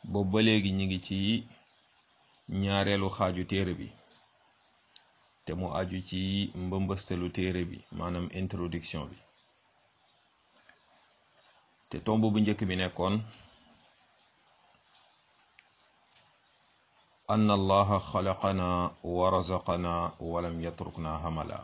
boobu ba léegi ñi ngi ci ñaareelu xaaju téere bi te mu aju ci mbëmbëstalu téere bi maanaam introduction bi te tomb bu njëkk bi nekkoon ann allaha xalaqana wa razaqana walam yatrukna hamala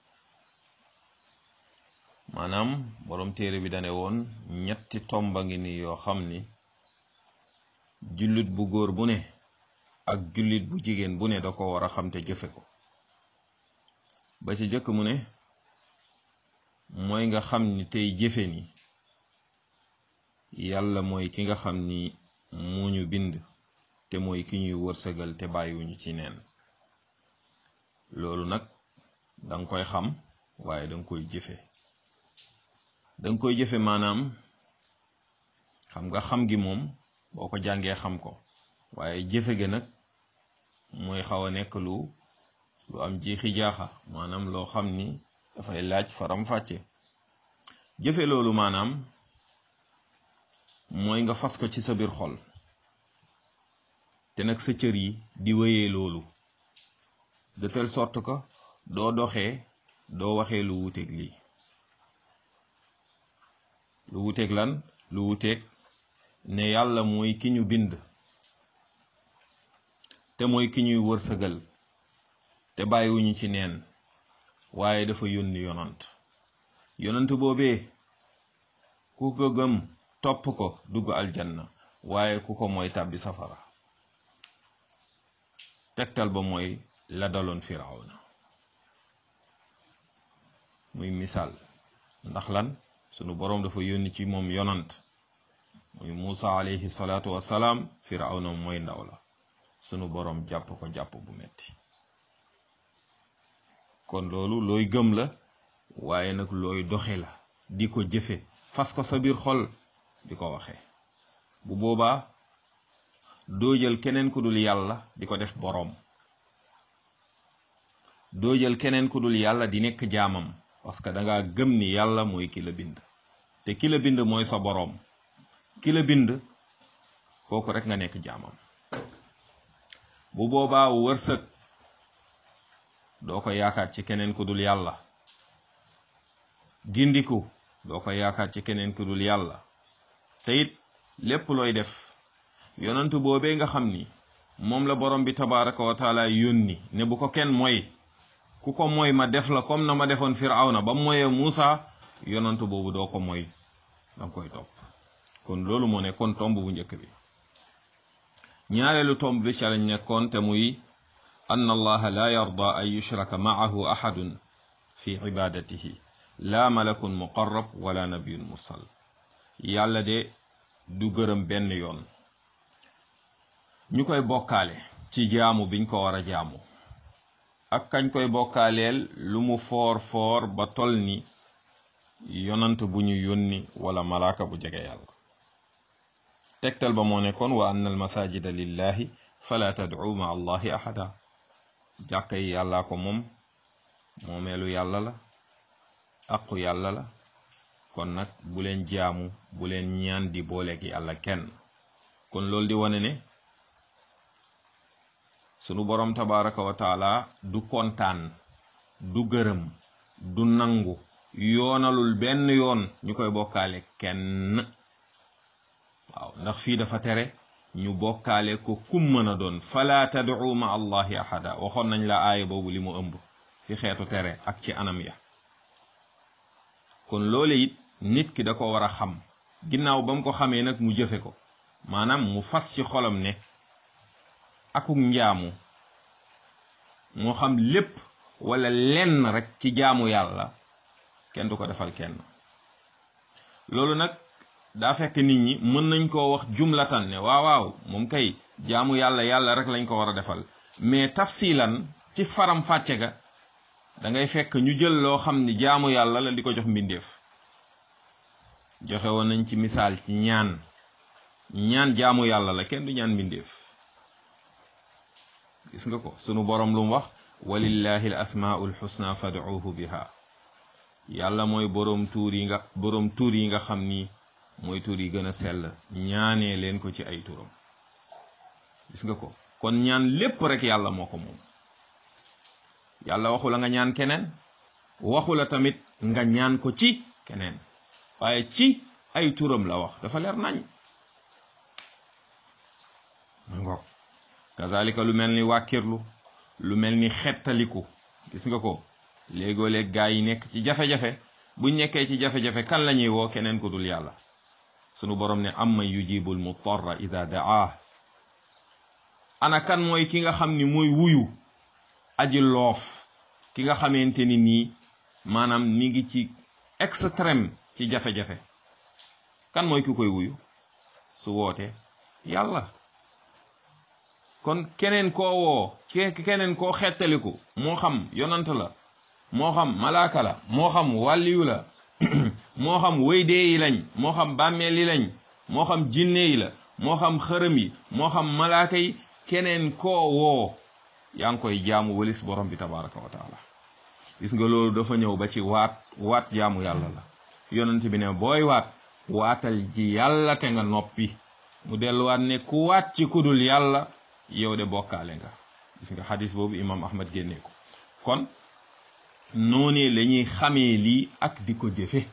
maanaam boroom téere bi dane woon ñetti tomba ngi ni yoo xam ni jullit bu góor bu ne ak jullit bu jigéen bu ne da ko war a xam te jëfe ko ba ci jëkk mu ne mooy nga xam ni tey jëfe ni yàlla mooy ki nga xam ni moo ñu bind te mooy ki ñuy wërsëgal te bàyyiwuñu ci neen loolu nag danga koy xam waaye danga koy jëfe danga koy jëfe maanaam xam nga xam gi moom boo ko jàngee xam ko waaye jëfe ga nag mooy xaw a nekk lu lu am jiixi jaaxa maanaam loo xam ni dafay laaj faram fàcce jëfe loolu maanaam mooy nga fas ko ci sa biir xol te nag sa cër yi di wéyee loolu de telle sorte que doo doxee doo waxee lu wuteeg lii lu wuteeg lan lu wuteeg ne yàlla mooy ki ñu bind te mooy ki ñuy wërsëgal te bàyyiwuñu ci neen waaye dafa yónni yonant yonant boobee ku ko gëm topp ko dugg aljanna waaye ku ko mooy tàbbi safara tegtal ba mooy la daloon firawna muy misaal ndax lan sunu boroom dafa yónni ci moom yonant muy Muusa alayhi salaatu wassalaam firawna mooy ndaw la sunu boroom jàpp ko jàpp bu metti kon loolu looy gëm la waaye nag looy doxe la di ko jëfe fas ko sa biir xol di ko waxe bu boobaa doo jël keneen ku dul yàlla di ko def boroom doo jël keneen ku dul yàlla di nekk jaamam parce que danga gëm ni yàlla mooy ki la bind te ki la bind mooy sa boroom ki la bind kooku rek nga nekk jaamam bu boobaa wërsëg doo ko yaakaar ci keneen ku dul yàlla gindiku doo ko yaakaar ci keneen ku dul yàlla te it lépp looy def yonantu boobee nga xam ni moom la borom bi tabaraka wa taala yónni ne bu ko kenn mooy ku ko mooy ma def la comme na ma defoon firawna ba moyee Muusa yonantu boobu doo ko mooy danga koy topp kon loolu moo nekkoon tomb bu njëkk bi ñaareelu tomb bi ca lañ nekkoon te muy ann allaha la yarda an yushraka maahu ahadun fi ibadatihi la malakun muqarrab wala nabiyun mursal yàlla de du gërëm benn yoon ñu koy bokkaale ci jaamu biñ ko war a jaamu ak kañ koy bokkaaleel lu mu foor foor ba tol ni yonant bu ñu yónni wala malaaka bu jege yàlla tegtal ba moo nekkoon wa anna al masajida lillahi fala tad'u ma allahi ahada jàkka yi yàllaa ko moom moomeelu yàlla la aqu yàlla la kon nag bu leen jaamu bu leen ñaan di booleeg yàlla kenn kon loolu di wane ne sunu boroom tabaraka wa taala du kontaan du gërëm du nangu yoonalul benn yoon ñu koy bokkaale kenn waaw ndax fii dafa tere ñu bokkaale ko kum mën a doon fala tad'u ma allahi ahada waxoon nañ la aaya boobu li mu ëmb fi xeetu tere ak ci anam ya kon loole it nit ki da ko war a xam ginnaaw ba mu ko xamee nag mu jëfe ko maanaam mu fas ci xolam ne akuk njaamu moo xam lépp wala lenn rek ci jaamu yàlla kenn du ko defal kenn loolu nag daa fekk nit ñi mën nañ koo wax jumlatan ne waaw waaw moom kay jaamu yàlla yàlla rek lañ ko war a defal mais tafsilan ci faram fàcce ga da ngay fekk ñu jël loo xam ni jaamu yàlla la di ko jox mbindeef joxe woon nañ ci misaal ci ñaan ñaan jaamu yàlla la kenn du ñaan mbindeef gis nga ko sunu borom lu mu wax walillahi al asmaul xusna fad'uuhu biha yàlla mooy boroom tuur yi nga boroom tuur yi nga xam ni mooy tuur yi gën a sell ñaanee leen ko ci ay turam gis nga ko kon ñaan lépp rek yàlla moo ko moom yàlla waxu la nga ñaan keneen waxu la tamit nga ñaan ko ci keneen waaye ci ay turam la wax dafa leer nañ ngoog kazalika lu mel ni wàkkirlu lu mel ni xettaliku gis nga ko léegoo léeg gaa yi nekk ci jafe-jafe buñ nekkee ci jafe-jafe kan la ñuy woo keneen ku dul yàlla sunu borom ne amman yujibul mutarra ida daa ana kan mooy ki nga xam ni mooy wuyu aji loof ki nga xamante ni nii maanaam mi ngi ci extrême ci jafe-jafe kan mooy ki koy wuyu su woote yàlla kon keneen koo woo keneen koo xettaliku moo xam yonant la moo xam malaaka la moo xam wàlliyu la moo xam wëydee yi lañ moo xam bàmmeel yi lañ moo xam jinne yi la moo xam xërëm yi moo xam malaaka yi keneen koo woo yaa ngi koy jaamu walis borom bi tabaraka wa taala gis nga loolu dafa ñëw ba ci waat waat jaamu yàlla la yonent bi ne booy waat waatal ji yàlla te nga noppi mu delluwaat ne ku waat ci kudul yàlla yow de bokkaale nga gis nga xadis boobu imam ahmad génnee ko kon noonee la ñuy xamee lii ak di ko jëfe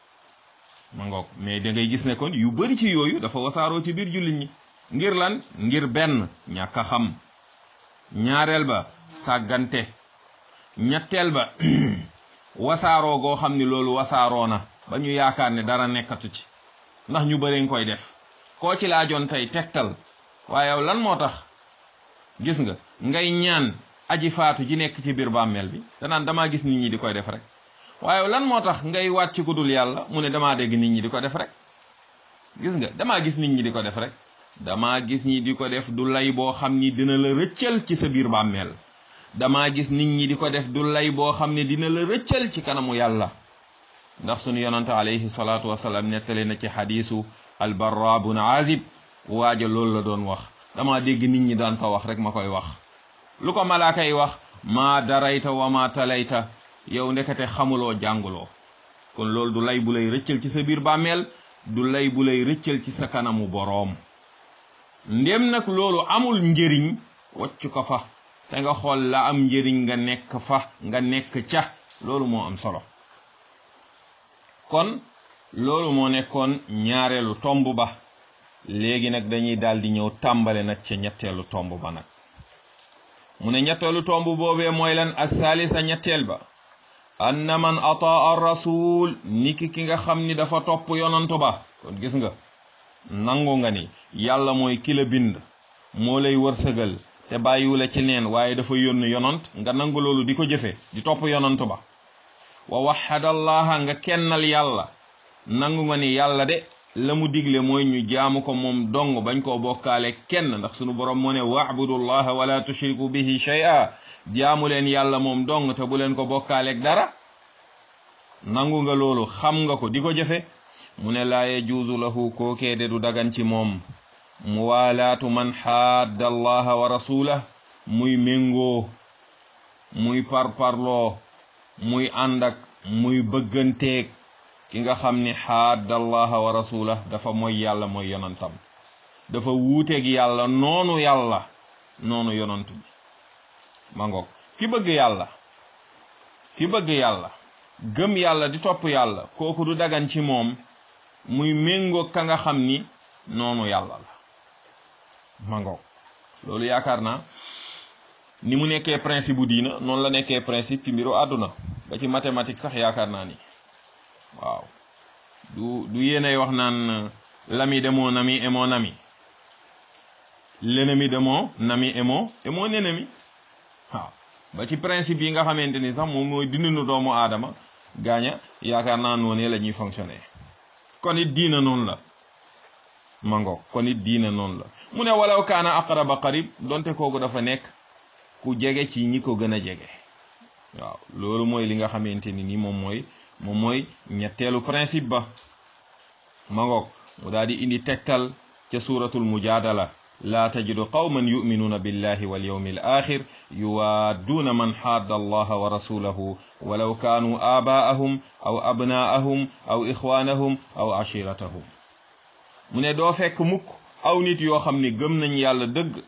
ma ngoog mais da ngay gis ne kon yu bari ci yooyu dafa wasaaroo ci biir jullit ñi ngir lan ngir benn ñàkk a xam ñaareel ba sàggante ñetteel ba wasaaroo goo xam ni loolu wasaaroo na ba ñu yaakaar ne dara nekkatu ci ndax ñu bëri nga koy def koo ci laajoon tey tegtal waaye yow lan moo tax gis nga ngay ñaan aji faatu ji nekk ci biir bàmmeel bi danaan damaa gis nit ñi di koy def rek waaye lan moo tax ngay waat ci ku dul yàlla mu ne damaa dégg nit ñi di ko def rek gis nga damaa gis nit ñi di ko def rek damaa gis ñi di ko def du lay boo xam ni dina la rëccal ci sa biir bàmmeel damaa gis nit ñi di ko def du lay boo xam ne dina la rëccal ci kanamu yàlla ndax sunu yonante alayhi salaatu wasalaam nettali na ci xadiisu albarra bun azib waaja loolu la doon wax dama dégg nit ñi daan ko wax rek ma koy wax lu ko malaaka yi wax maa darayta wa maa talayta yow ndekete xamuloo jànguloo kon loolu du lay bu lay rëccal ci sa biir bàmmeel du lay bu lay rëccal ci sa kanamu boroom ndem nag loolu amul njëriñ wacc ko fa te nga xool la am njëriñ nga nekk fa nga nekk ca loolu moo am solo kon loolu moo nekkoon ñaareelu tomb ba léegi nag dañuy daldi ñëw tàmbale nag ca ñetteelu tomb ba nag mu ne ñetteelu tomb boobee mooy lan athaalisa ñetteel ba anna man ataa rasul niki ki nga xam ni dafa topp yonantu ba kon gis nga nangu nga ni yàlla mooy ki la bind moo lay wërsëgal te bàyyiwula ci neen waaye dafa yónni yonant nga nangu loolu di ko jëfe di topp yonantu ba wa waxadallaha nga kennal yàlla nangu nga ni yàlla de la mu digle mooy ñu jaamu ko moom dong bañ koo bokkaale kenn ndax sunu borom moo ne waabudullaha wala tushriku bihi shay'a jaamu leen yàlla moom dong te bu leen ko bokkaaleeg dara nangu nga loolu xam nga ko di ko jëfe mu ne laa yajuuzu lahu kookee de du dagan ci moom muwaalaatu man xaadda allaha wa rasulah muy méngoo muy parparloo muy ànd ak muy bëgganteeg ki nga xam ni xaadda allaha wa rasulah dafa mooy yàlla mooy yonantam dafa wuuteeg yàlla noonu yàlla noonu yonant bi ma ngoog ki bëgg yàlla ki bëgg yàlla gëm yàlla di topp yàlla kooku du dagan ci moom muy méngoog ka nga xam ni noonu yàlla la ma ngoog loolu yaakaar naa ni mu nekkee principe bu diina noonu la nekkee principe ci mbiru àdduna ba ci mathématique sax yaakaar naa ni waaw du du yéenay wax naan l'ami de mon ami est mon ami l'ennemi de mon ami est mon est mon ennemi waaw ba ci principe yi nga xamante ni sax moom mooy dindinu doomu aadama gaaña yaakaar naa noonee la ñuy fonctionner kon it diina noonu la mango kon it diina noonu la mu ne walaw kaana aqraba qarib donte kooku dafa nekk ku jege ci ñi ko gën a jege waaw loolu mooy li nga xamante ni ni moom mooy moom mooy ñetteelu principe ba mangoog mu daal di indi tegtal ca suuratul mujaadala laa tajidu qawman yuminuuna billahi wal yawmi al axir yuwaadduuna man xaadda allaha wa rasulahu walaw kaanuu aabaa'ahum aw abnaa'ahum aw ixwaanahum aw ashiratahum mu ne doo fekk mukk aw nit yoo xam ni gëm nañ yàlla dëgg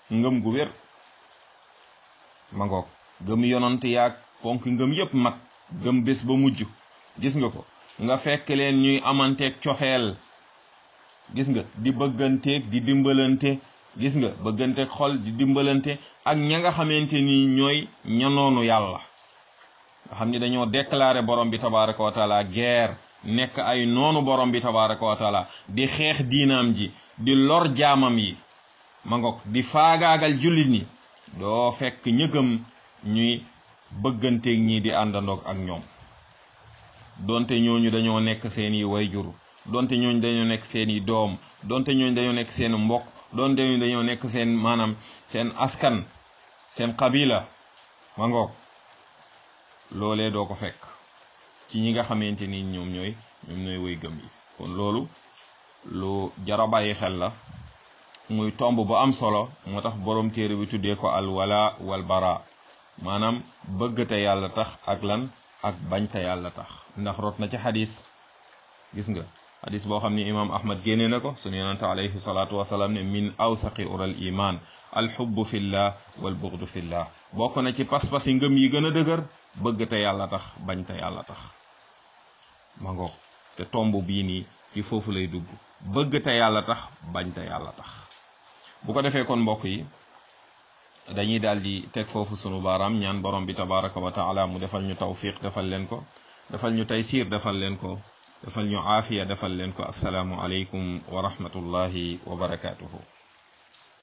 ngëm gu wér ma ngoog gëm yonant yaag ponk ngëm yépp mat gëm bés ba mujj gis nga ko nga fekk leen ñuy amanteeg coxeel gis nga di bëgganteeg di dimbalante gis nga bëgganteeg xol di dimbalante ak ña nga xamante ni ñooy ñanoonu yàlla nga xam ni dañoo déclaré borom bi tabaraka wa taala guerre nekk ay noonu borom bi tabaraka wa taala di xeex diinaam ji di lor jaamam yi ma ngoog di faagaagal jullit ñi doo fekk ñëgëm ñuy bëgganteeg ñii di àndandoog ak ñoom donte ñooñu dañoo nekk seeni wayjur donte ñooñu dañoo nekk seeni doom donte ñooñu dañoo nekk seen mbokk donte ñooñu dañoo nekk seen maanaam seen askan seen qabila ma ngoog loolee doo ko fekk ci ñi nga xamante ni ñoom ñooy ñoom ñooy way gëm yi kon loolu lu jara bàyyi xel la muy tomb bu am solo moo tax borom téere bi tuddee ko al wala wal bara maanaam bëgg te yàlla tax ak lan ak bañ te yàlla tax ndax rot na ci xadis gis nga xadis boo xam ni imam ahmad génne na ko sunu yonante alayhi salaatu wasalaam ne min awsaqi ural iman al xubbu fillah wal bughdu fillah bokk na ci pas-pas yi ngëm yi gën a dëgër bëgg te yàlla tax bañ te yàlla tax ma ngoog te tomb bii nii ci foofu lay dugg bëgg te yàlla tax bañ te yàlla tax bu ko defee kon mbokk yi dañuy daal di teg foofu sunu baaraam ñaan borom bi tabaraka wa taala mu defal ñu tawfiq defal leen ko defal ñu taysiir defal leen ko defal ñu aafiya defal leen ko asalaamu aleykum wa rahmatullahi wa barakaatuhu